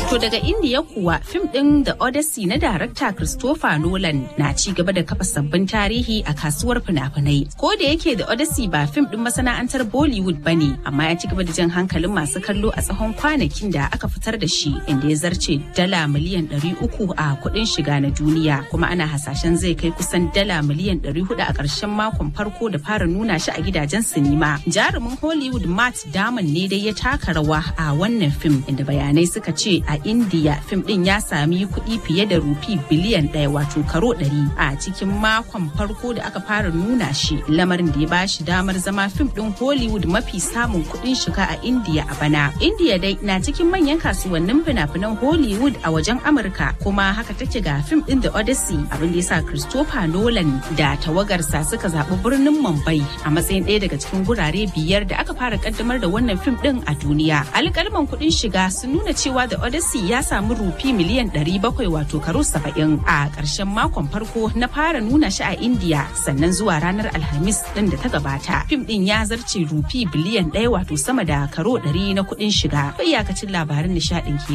To daga Indiya kuwa fim ɗin The Odyssey na darakta Christopher Nolan na ci gaba da kafa sabbin tarihi a kasuwar fina-finai. Ko da yake The Odyssey ba fim ɗin masana'antar Bollywood ba ne, amma ya ci gaba da jan hankalin masu kallo a tsawon kwanakin da aka fitar da shi inda ya zarce dala miliyan 300 a kuɗin shiga na duniya kuma ana hasashen zai kai kusan dala miliyan 400 a ƙarshen makon farko da fara nuna shi a gidajen sinima. Jarumin Hollywood Matt Damon ne dai ya taka rawa a wannan fim inda bayanai suka ce a India fim din ya sami kuɗi fiye da rufi biliyan ɗaya wato karo ɗari a cikin makon farko da aka fara nuna shi lamarin da ya ba shi damar zama fim din Hollywood mafi samun kuɗin shiga a India a bana. India dai na cikin manyan kasuwannin fina-finan Hollywood a wajen Amurka kuma haka take ga fim din The Odyssey abin da ya sa Christopher Nolan da tawagarsa suka zaɓi birnin Mumbai a matsayin ɗaya daga cikin gurare biyar da aka fara kaddamar da wannan fim din a duniya. Alƙalman kuɗin shiga sun nuna cewa The Odyssey ya samu rufi miliyan 700 wato karo 70 a ƙarshen makon farko na fara nuna shi a India sannan zuwa ranar Alhamis din da ta gabata. Fim din ya zarce rufi biliyan 1 wato sama da karo 100 na kuɗin shiga. Iyakacin labarin nishaɗin ke